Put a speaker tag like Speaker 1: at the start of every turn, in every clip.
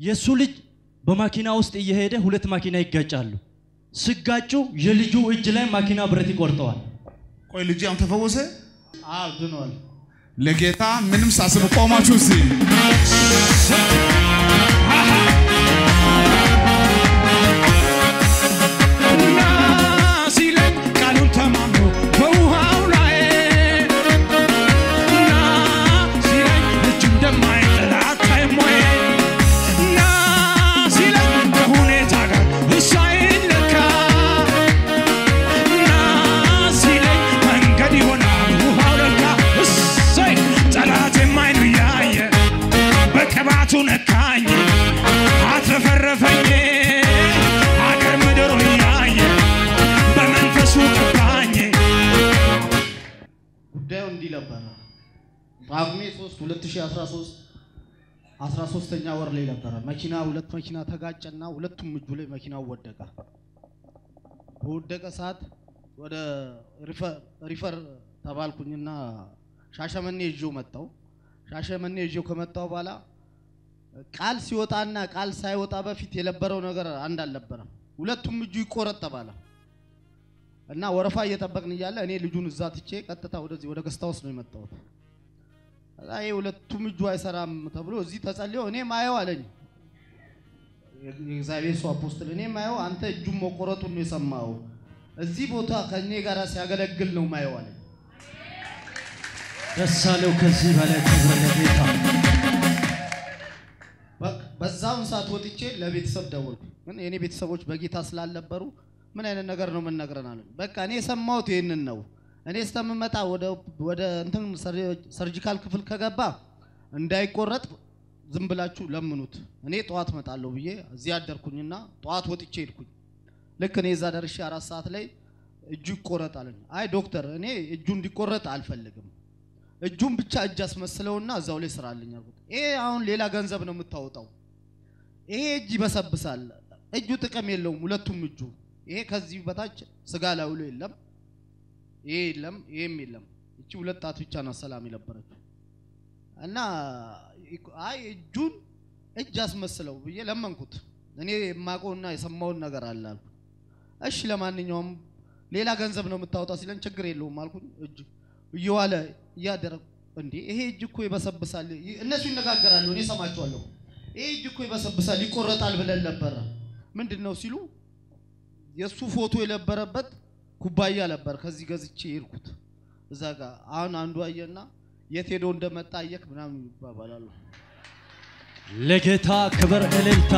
Speaker 1: የእሱ ልጅ በማኪና ውስጥ እየሄደ ሁለት ማኪና ይጋጫሉ። ሲጋጩ የልጁ እጅ ላይ ማኪና ብረት ይቆርጠዋል።
Speaker 2: ቆይ ልጅ አሁን ተፈወሰ።
Speaker 3: አዎ ድኗል።
Speaker 2: ለጌታ ምንም ሳስብ ቆማችሁ እስቲ
Speaker 4: እና ሲለኝ ቃሉን ተማምኖ በውሃው ላይ እና ሲለኝ እጁ እንደማይጥል አታይም ወይ? እና ሲለኝ ከሁኔታ ጋር እሱ አይለካ እና ሲለኝ መንገድ ይሆናል ውሃው ለካ እሰይ ጠላቴም አይኑ እያየ በቅባቱ ነካኝ አትረፈረፈኝ አገር ምድሩ እያየ በመንፈሱ ቀባኝ
Speaker 3: ጉዳዩ እንዲህ ነበረ። ጳጉሜ 3 2013 13ኛ ወር ላይ ነበረ። መኪና ሁለት መኪና ተጋጨና ሁለቱም እጁ ላይ መኪናው ወደቀ። በወደቀ ሰዓት ወደ ሪፈር- ሪፈር ተባልኩኝና ሻሸመኔ ይዤው መጣው። ሻሸመኔ ይዤው ከመጣው በኋላ ቃል ሲወጣና ቃል ሳይወጣ በፊት የነበረው ነገር አንድ አልነበረም። ሁለቱም እጁ ይቆረጥ ተባለ። እና ወረፋ እየጠበቅን እያለ እኔ ልጁን እዛ ትቼ ቀጥታ ወደዚህ ወደ ገስታ ውስጥ ነው የመጣሁት። ከዛ ይሄ ሁለቱም እጁ አይሰራም ተብሎ እዚህ ተጸልዮ እኔ ማየው አለኝ የእግዚአብሔር ሰው አፖስትል፣ እኔ ማየው አንተ እጁን መቆረጡን ነው የሰማው። እዚህ ቦታ ከእኔ ጋር ሲያገለግል ነው ማየው አለኝ።
Speaker 1: ደስ አለው። ከዚህ በላይ ክብር ለጌታ።
Speaker 3: በቃ በዛውን ሰዓት ወጥቼ ለቤተሰብ ደወልኩ። ግን የኔ ቤተሰቦች በጌታ ስላልነበሩ ምን አይነት ነገር ነው የምንነግረን አሉኝ። በቃ እኔ የሰማሁት ይህንን ነው። እኔ እስከምመጣ ወደ ወደ እንትን ሰር- ሰርጂካል ክፍል ከገባ እንዳይቆረጥ ዝም ብላችሁ ለምኑት፣ እኔ ጠዋት እመጣለሁ ብዬ እዚህ አደርኩኝና ጠዋት ወጥቼ ሄድኩኝ። ልክ እኔ እዛ ደርሼ አራት ሰዓት ላይ እጁ ይቆረጥ አለኝ። አይ ዶክተር፣ እኔ እጁ እንዲቆረጥ አልፈልግም እጁን ብቻ እጅ አስመስለውና እዛው ላይ ስራልኝ አልኩት። ይሄ አሁን ሌላ ገንዘብ ነው የምታወጣው። ይሄ እጅ ይበሰብሳል። እጁ ጥቅም የለውም። ሁለቱም እጁ ይሄ ከዚህ በታች ስጋ ላዩ ላይ የለም። ይሄ የለም፣ ይሄም የለም። እቺ ሁለት ጣት ብቻ ናት ሰላም የነበረችው እና አይ እጁን እጅ አስመስለው ብዬ ለመንኩት። እኔ የማውቀውና የሰማውን ነገር አለ አልኩት። እሺ ለማንኛውም ሌላ ገንዘብ ነው የምታወጣው ሲለን ችግር የለውም አልኩኝ። እጅ እየዋለ እያደረ እንዴ ይሄ እጅ እኮ ይበሰብሳል። ይ- እነሱ ይነጋገራሉ፣ እኔ ሰማቸዋለሁ። ይሄ እጅ እኮ ይበሰብሳል ይቆረጣል ብለን ነበረ። ምንድን ነው ሲሉ የእሱ ፎቶ የነበረበት ኩባያ ነበር። ከዚህ ገዝቼ ሄድኩት እዛ ጋር አሁን አንዱ አየና የት ሄዶ እንደመጣ አየክ ምናምን ይባባላሉ።
Speaker 1: ለጌታ ክብር እልልታ።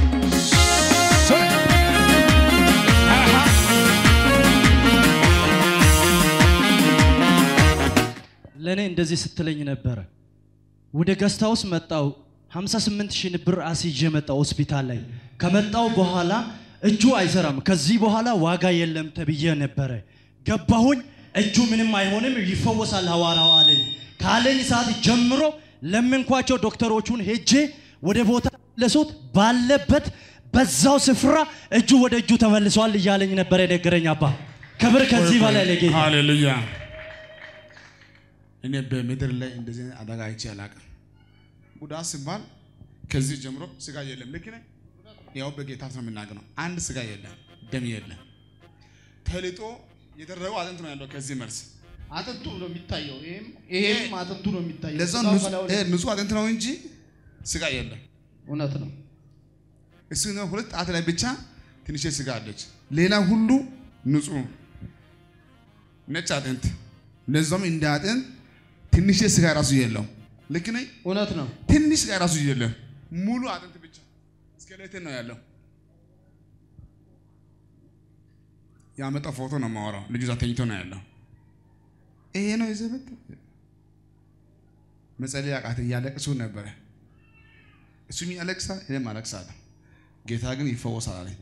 Speaker 1: ለእኔ እንደዚህ ስትለኝ ነበረ። ወደ ገስታ ውስጥ መጣው 58 ሺህ ብር አስይዤ መጣው ሆስፒታል ላይ ከመጣው በኋላ እጁ አይሰራም፣ ከዚህ በኋላ ዋጋ የለም ተብዬ ነበረ። ገባሁኝ፣ እጁ ምንም አይሆንም ይፈወሳል ሐዋርያው አለኝ። ካለኝ ሰዓት ጀምሮ ለምንኳቸው ዶክተሮቹን ሄጄ ወደ ቦታ መለሱት። ባለበት በዛው ስፍራ እጁ ወደ እጁ ተመልሷል እያለኝ ነበረ የነገረኝ አባ። ክብር ከዚህ በላይ ለጌታ
Speaker 2: ሃሌሉያ። እኔ በምድር ላይ እንደዚህ አይነት አደጋ አይቼ አላውቅም። ጉዳት ሲባል ከዚህ ጀምሮ ስጋ የለም። ልክ ነኝ? ያው በጌታ ነው የምናገረው። አንድ ስጋ የለም፣ ደም የለም። ተልጦ የደረገው አጥንት ነው ያለው። ከዚህ መልስ
Speaker 3: አጥንቱ ነው የሚታየው። ይሄም ይሄም አጥንቱ ነው የሚታየው።
Speaker 2: ለዛ
Speaker 3: ስጋው ከላዩ ላይ-
Speaker 2: ንጹህ አጥንት ነው እንጂ ስጋ የለም።
Speaker 3: እውነት ነው።
Speaker 2: እሱ ነው ሁለት ጣት ላይ ብቻ ትንሽ ስጋ አለች። ሌላ ሁሉ ንጹህ ነጭ አጥንት፣ ለዛም እንደ አጥንት ትንሽ ስጋ ራሱ የለው። ልክ ነኝ?
Speaker 3: እውነት ነው።
Speaker 2: ትንሽ ስጋ ራሱ የለም። ሙሉ አጥንት ብቻ ስኬሌትን ነው ያለው። ያመጣው ፎቶ ነው የማወራው። ልጁ እዛ ተኝቶ ነው ያለው። ይሄ ነው የዘበት መጸለይ አቃተኝ። እያለቅሱ ነበረ። እሱም ያለቅሳል፣ እኔም አለቅሳለሁ። ጌታ ግን ይፈወሳል አለኝ።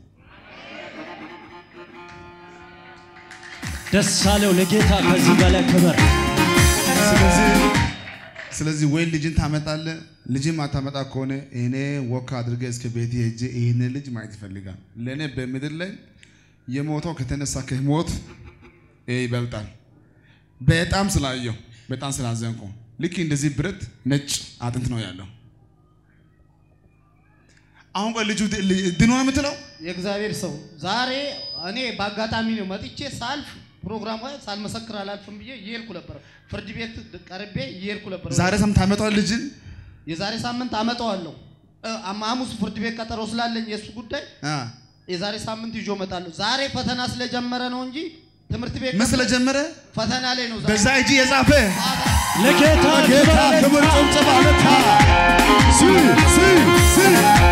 Speaker 1: ደስ አለው ለጌታ ከዚህ በላይ ክብር
Speaker 2: ስለዚህ ስለዚህ ወይ ልጅን ታመጣለህ፣ ልጅን ማታመጣ ከሆነ እኔ ወክ አድርገ እስከ ቤት ሄጄ ይህን ልጅ ማየት ይፈልጋል። ለእኔ በምድር ላይ የሞተው ከተነሳ ከሞት ይሄ ይበልጣል። በጣም ስላየው በጣም ስላዘንኩ ልክ እንደዚህ ብረት ነጭ አጥንት ነው ያለው። አሁን ቆይ ልጁ ድ- ል- ድኖ ነው የምትለው?
Speaker 3: የእግዚአብሔር ሰው ዛሬ እኔ በአጋጣሚ ነው መጥቼ ሳልፍ ፕሮግራም ላይ ሳልመሰክር አላልፍም ብዬ እየሄድኩ ነበር። ፍርድ ቤት ቀርቤ እየሄድኩ ነበር።
Speaker 2: ዛሬ ሰም ታመጣዋል ልጅን
Speaker 3: የዛሬ ሳምንት አመጣዋለሁ። እ፣ አማ- ሐሙስ ፍርድ ቤት ቀጠሮ ስላለኝ የእሱ ጉዳይ
Speaker 2: አ፣
Speaker 3: የዛሬ ሳምንት ይዞ እመጣለሁ። ዛሬ ፈተና ስለጀመረ ነው እንጂ ትምህርት ቤት
Speaker 2: ምን ስለጀመረ
Speaker 3: ፈተና ላይ ነው ዛሬ።
Speaker 2: በዛ እጅ የጻፈ
Speaker 1: ለጌታ
Speaker 2: ጌታ
Speaker 1: ክብር
Speaker 2: ክብር ጭብጨባ ለታ ሲ ሲ ሲ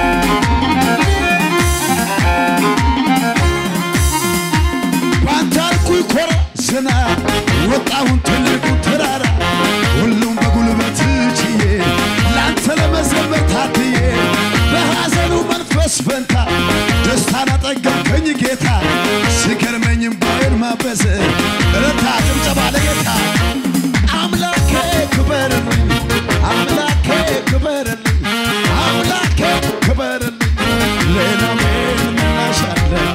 Speaker 5: ባንተ አልኩኝ ኮራ ስና ወጣሁን ትልቁ ተራራ ሁሉም በጉልበት ችዬ ለአንተ ለመዘመር ታትዬ በሐዘኑ መንፈስ ፈንታ ደስታን አጠገብከኝ ጌታ ሲገርመኝም ባይን ማበስ እረታ ጭብጨባ ለጌታ አምላኬ ክበርልኝ አምላኬ ክበርልኝ አምላኬ ክበርልኝ ሌላ ምን ምላሽ አለኝ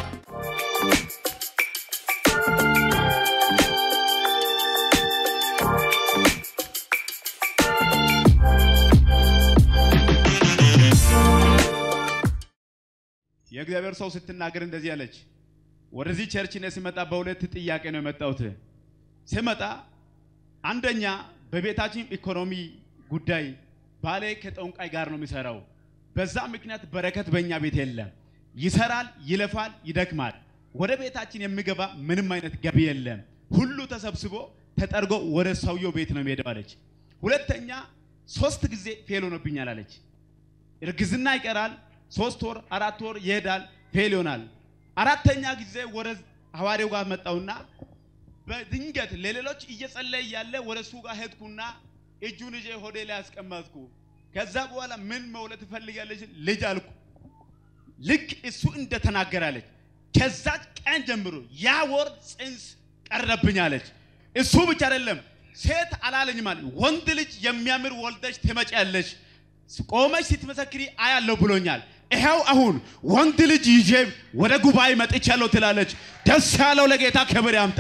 Speaker 6: የእግዚአብሔር ሰው ስትናገር እንደዚህ አለች። ወደዚህ ቸርች እኔ ሲመጣ በሁለት ጥያቄ ነው የመጣሁት። ስመጣ አንደኛ በቤታችን ኢኮኖሚ ጉዳይ ባሌ ከጠንቋይ ጋር ነው የሚሰራው። በዛ ምክንያት በረከት በእኛ ቤት የለም። ይሰራል፣ ይለፋል፣ ይደክማል። ወደ ቤታችን የሚገባ ምንም አይነት ገቢ የለም። ሁሉ ተሰብስቦ ተጠርጎ ወደ ሰውየው ቤት ነው የሚሄደው አለች። ሁለተኛ ሶስት ጊዜ ፌል ሆኖብኛል አለች። እርግዝና ይቀራል። ሶስት ወር አራት ወር ይሄዳል፣ ፌል ይሆናል። አራተኛ ጊዜ ወደ ሐዋርያው ጋር መጣውና በድንገት ለሌሎች እየጸለየ እያለ ወደ እሱ ጋር ሄድኩና እጁን ይዤ ሆዴ ላይ አስቀመጥኩ። ከዛ በኋላ ምን መውለድ ትፈልጋለች ልጅ አልኩ። ልክ እሱ እንደተናገራለች ከዛች ቀን ጀምሮ ያ ወር ጽንስ ቀረብኛለች። እሱ ብቻ አይደለም ሴት አላለኝም አለ ወንድ ልጅ የሚያምር ወልደሽ ትመጪያለሽ ቆመሽ ስትመሰክሪ አያለሁ ብሎኛል። ይኸው አሁን ወንድ ልጅ ይዤ ወደ ጉባኤ መጥቻለሁ ትላለች። ደስ ያለው ለጌታ ክብር ያምጣ።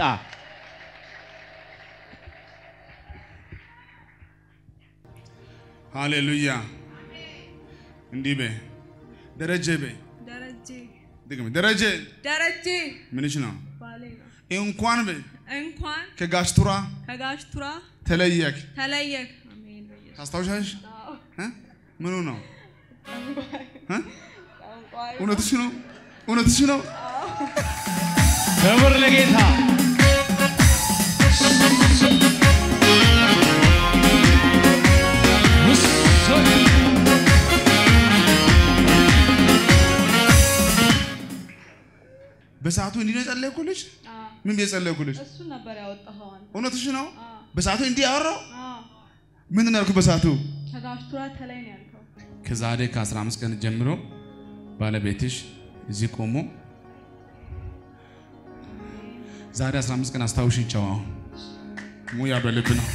Speaker 2: ሃሌሉያ እንዲህ በይ ደረጀ በይ
Speaker 7: ደረጀ
Speaker 2: ድግም ደረጀ
Speaker 7: ደረጀ
Speaker 2: ምንሽ ነው
Speaker 7: ባሌ ነው።
Speaker 2: እንኳን በይ
Speaker 7: እንኳን
Speaker 2: ከጋሽቱራ
Speaker 7: ከጋሽ ቱራ
Speaker 2: ተለየክ
Speaker 7: ተለየክ። አሜን በኢየሱስ
Speaker 2: ታስታውሻለሽ እ? ምኑ ነው እ?
Speaker 7: ጠንቋይ
Speaker 2: እውነትሽ ነው እውነትሽ ነው
Speaker 1: ክብር ለጌታ
Speaker 2: በሰዓቱ እንዲህ ነው የጸለይኩልሽ
Speaker 7: አዎ፣
Speaker 2: ምን ብዬ ጸለይኩልሽ
Speaker 7: እሱን ነበር ያወጣኸው አንተ።
Speaker 2: እውነትሽ ነው
Speaker 7: አዎ፣
Speaker 2: በሰዓቱ እንዲህ አወራው
Speaker 7: አዎ።
Speaker 2: ምንድን ነው ያልኩት በሰዓቱ
Speaker 7: ከጋሽ ቱራ ተለይ ነው ያልከው።
Speaker 2: ከዛሬ ከ15 ቀን ጀምሮ ባለቤትሽ እዚህ ቆሞ ዛሬ 15 ቀን አስታውሽ ጨዋ ሙያ በልብ ነው።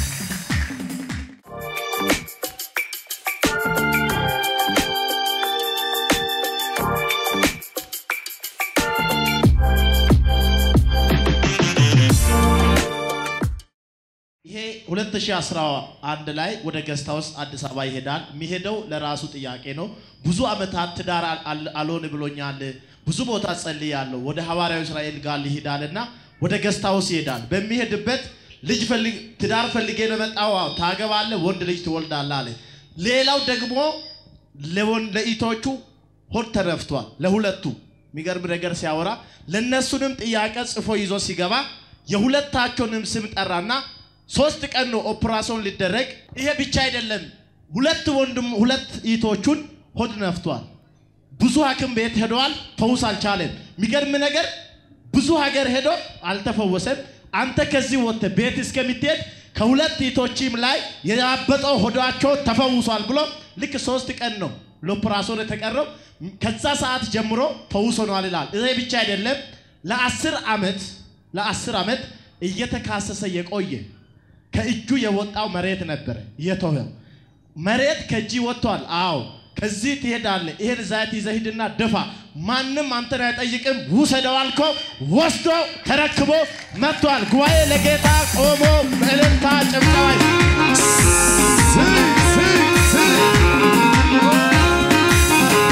Speaker 8: ይሄ 2011 ላይ ወደ ገስት ሃውስ አዲስ አበባ ይሄዳል። የሚሄደው ለራሱ ጥያቄ ነው። ብዙ ዓመታት ትዳር አል- አል- አልሆን ብሎኛል፣ ብዙ ቦታ ጸልያለሁ፣ ወደ ሐዋርያው እስራኤል ጋር ይሄዳልና ወደ ገስት ሃውስ ይሄዳል። በሚሄድበት ልጅ ፈልግ ትዳር ፈልጌ ነው የመጣው። አዎ፣ ታገባለህ፣ ወንድ ልጅ ትወልዳለህ አለ። ሌላው ደግሞ ለወን ለኢቶቹ ሆድ ተነፍቷል። ለሁለቱ የሚገርም ነገር ሲያወራ ለእነሱንም ጥያቄ ጽፎ ይዞ ሲገባ የሁለታቸውንም ስም ጠራና ሶስት ቀን ነው ኦፕራሲዮን ሊደረግ። ይሄ ብቻ አይደለም፣ ሁለት ወንድም ሁለት ኢቶቹን ሆድ ነፍቷል። ብዙ ሐኪም ቤት ሄደዋል፣ ፈውስ አልቻለም። የሚገርም ነገር ብዙ ሀገር ሄዶ አልተፈወሰም። አንተ ከዚህ ወጥተህ ቤት እስከምትሄድ ከሁለት ኢቶችም ላይ የያበጠው ሆዳቸው ተፈውሷል ብሎ ልክ ሶስት ቀን ነው ለኦፕራሲዮን የተቀረው። ከዛ ሰዓት ጀምሮ ፈውስ ሆኗል ይላል። ይሄ ብቻ አይደለም፣ ለአስር ዓመት ለአስር ዓመት እየተካሰሰ የቆየ ከእጁ የወጣው መሬት ነበረ የተወው መሬት ከእጅ ወጥቷል። አዎ ከዚህ ትሄዳለህ። ይሄን ዛት ይዘህ ሂድና ድፋ። ማንም አንተን አይጠይቅም። ውሰደው አልከው፣ ወስዶ ተረክቦ መጥቷል። ጉባኤ ለጌታ ቆሞ በእልልታ ጭብጨባ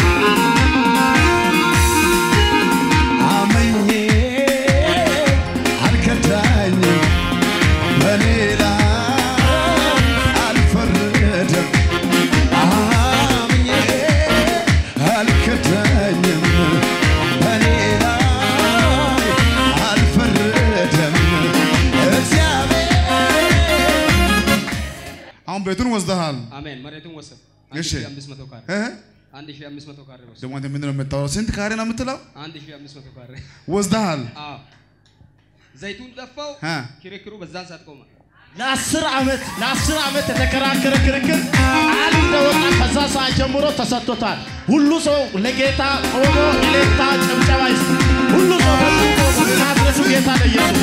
Speaker 2: እሺ
Speaker 9: 1500 ካሬ
Speaker 2: እ?
Speaker 9: 1500 ካሬ ወስድ
Speaker 2: ደግሞ አንተ ምንድን ነው የምታወራው? ስንት ካሬ ነው የምትለው?
Speaker 9: 1500 ካሬ
Speaker 2: ወስደሃል?
Speaker 9: አዎ ዘይቱን ጠፋው
Speaker 2: እ?
Speaker 9: ክርክሩ በዛን ሰዓት ቆመ
Speaker 8: ለአስር ዓመት ለአስር ዓመት የተከራከረ ክርክር ቃል እንደወጣ ከዛ ሰዓት ጀምሮ ተሰጥቶታል። ሁሉ ሰው ለጌታ ቆሞ እልልታ ጭብጨባ ይስጥ። ሁሉ ሰው በዚህ ቆሞ ናዝሬቱ ጌታ ለኢየሱስ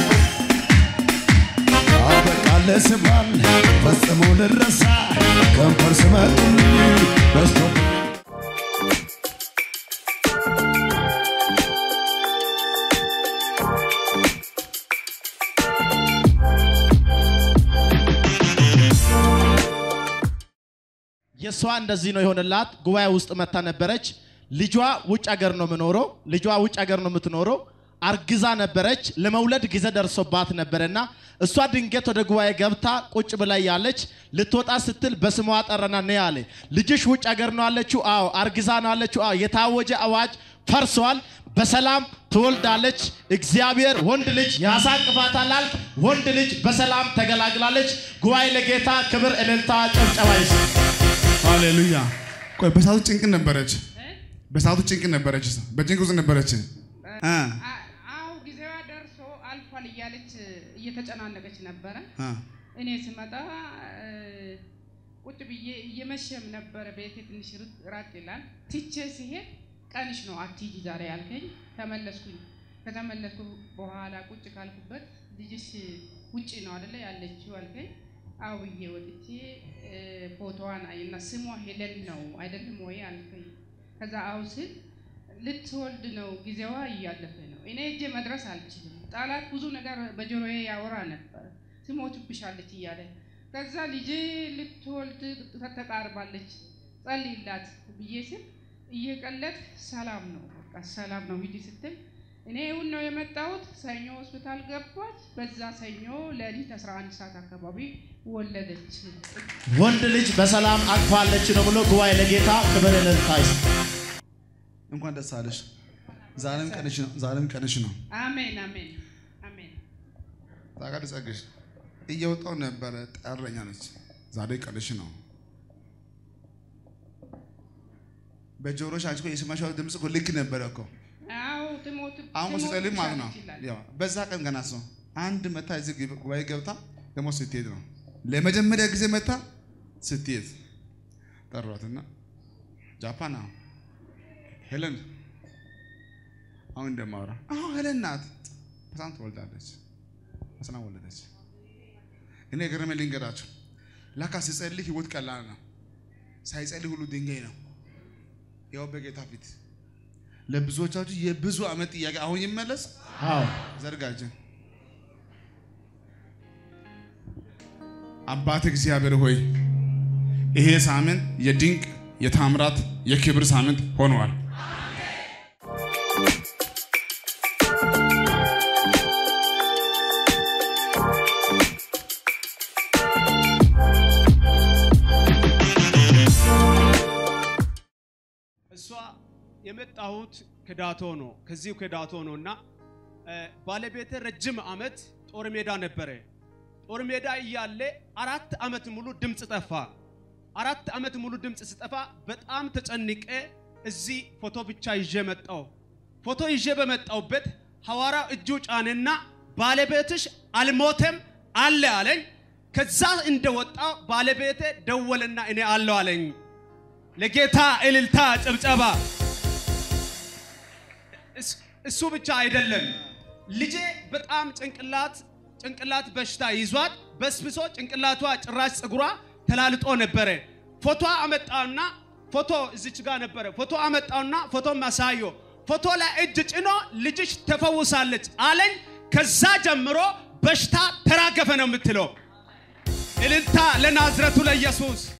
Speaker 5: አበቃለ ስባል ፈጽሞ ልረሳ ከንፈር ስመጡኝ በስቶ
Speaker 8: የእሷ እንደዚህ ነው የሆነላት። ጉባኤ ውስጥ መታ ነበረች። ልጇ ውጭ ሀገር ነው የምኖረው። ልጇ ውጭ ሀገር ነው የምትኖረው። አርግዛ ነበረች። ለመውለድ ጊዜ ደርሶባት ነበረና እሷ ድንገት ወደ ጉባኤ ገብታ ቁጭ ብላ ያለች ልትወጣ ስትል በስሟ ጠረና ነይ አለ። ልጅሽ ውጭ ሀገር ነው አለችው። አዎ። አርግዛ ነው አለችው። አዎ። የታወጀ አዋጅ ፈርሷል። በሰላም ትወልዳለች። እግዚአብሔር ወንድ ልጅ ያሳቅፋታል አልክ። ወንድ ልጅ በሰላም ተገላግላለች። ጉባኤ ለጌታ ክብር፣ እልልታ፣ ጭብጨባ ይስጥ።
Speaker 2: ሃሌሉያ። ቆይ በሰዓቱ ጭንቅ ነበረች። በሰዓቱ ጭንቅ ነበረች። በጭንቅ ውስጥ ነበረች። እ?
Speaker 10: አው ጊዜዋ ደርሶ አልፏል እያለች እየተጨናነቀች ነበረ።
Speaker 2: እ?
Speaker 10: እኔ ስመጣ እ፣ ቁጭ ብዬ እየመሸም ነበረ። ቤቴ ትንሽ ርቅ- ራቅ ይላል። ትቼ ሲሄድ ቀንሽ ነው አትሂጂ ዛሬ ያልከኝ። ተመለስኩኝ። ከተመለስኩ በኋላ ቁጭ ካልኩበት ልጅሽ ውጭ ነው አደለ ያለችው አልከኝ። አው ብዬ ወጥቼ እ፣ ፎቶዋን አይና ስሟ ሄለን ነው አይደለም ወይ አልከኝ። ከዛ አው ስል ልትወልድ ነው ጊዜዋ እያለፈ ነው። እኔ እጄ መድረስ አልችልም። ጠላት ብዙ ነገር በጆሮዬ ያወራ ነበር፣ ትሞትብሻለች እያለ ከዛ ልጄ ልትወልድ ተቃርባለች ጸልይላት ብዬ ስል እየቀለድ ሰላም ነው በቃ ሰላም ነው ሂጂ ስትል እኔ እውን ነው የመጣሁት። ሰኞ ሆስፒታል ገባች። በዛ ሰኞ ሌሊት 11 ሰዓት አካባቢ ወለደች።
Speaker 8: ወንድ ልጅ በሰላም አቅፋለች ነው ብሎ ጉባኤ ለጌታ ክብር እልልታ ይስጥ።
Speaker 2: እንኳን ደስ አለሽ። ዛሬም ቀንሽ ነው። ዛሬም ቀንሽ ነው።
Speaker 10: አሜን አሜን አሜን።
Speaker 2: ታውቃለህ ጸግሽ እየወጣው ነበረ ጠረኛ ነች። ዛሬ ቀንሽ ነው። በጆሮሽ አንቺ እኮ የሰማሽው ድምፅ እኮ ልክ ነበረ እኮ።
Speaker 10: አዎ ትሞት
Speaker 2: አሁን እኮ ስትጸልይ ማለት ነው።
Speaker 10: ትሞትብሻለች ይላል።
Speaker 2: ያው በዛ ቀን ገና ሰው አንድ መታ እዚህ ግብ- ጉባኤ ገብታ ደግሞ ስትሄድ ነው ለመጀመሪያ ጊዜ መታ ስትሄድ ጠሯትና ጃፓን አሁን ሄለን አሁን እንደማወራ አሁን ሄለን ናት። በጣም ትወልዳለች። በሰላም ወለደች። እኔ ገረመ ልንገራችሁ። ላካ ሲጸልይ ህይወት ቀላል ነው። ሳይጸልይ ሁሉ ድንጋይ ነው። ያው በጌታ ፊት ለብዙዎቻችሁ የብዙ ዓመት ጥያቄ አሁን ይመለስ።
Speaker 8: አዎ
Speaker 2: ዘርጋጅን አባት እግዚአብሔር ሆይ ይሄ ሳምንት የድንቅ የታምራት የክብር ሳምንት ሆኗል።
Speaker 11: እሷ የመጣሁት ከዳቶ ነው። ከዚሁ ከዳቶ ነው እና እ፣ ባለቤቴ ረጅም ዓመት ጦር ሜዳ ነበረ። ጦር ሜዳ እያለ አራት ዓመት ሙሉ ድምፅ ጠፋ። አራት ዓመት ሙሉ ድምፅ ስጠፋ በጣም ተጨንቄ እዚህ ፎቶ ብቻ ይዤ መጣሁ። ፎቶ ይዤ በመጣሁበት ሐዋርያው እጁ ጫንና ባለቤትሽ አልሞተም አለ አለኝ። ከዛ እንደወጣ ባለቤቴ ደወለና እኔ አለው አለኝ። ለጌታ እልልታ ጭብጨባ። እስ- እሱ ብቻ አይደለም፣ ልጄ በጣም ጭንቅላት ጭንቅላት በሽታ ይዟት በስብሶ ጭንቅላቷ ጭራሽ ፀጉሯ ተላልጦ ነበረ። ፎቶ አመጣውና ፎቶ እዚች ጋር ነበረ። ፎቶ አመጣውና ፎቶ ማሳዮ ፎቶ ላይ እጅ ጭኖ ልጅሽ ተፈውሳለች አለኝ። ከዛ ጀምሮ በሽታ ተራገፈ ነው የምትለው። እልልታ ለናዝረቱ ለኢየሱስ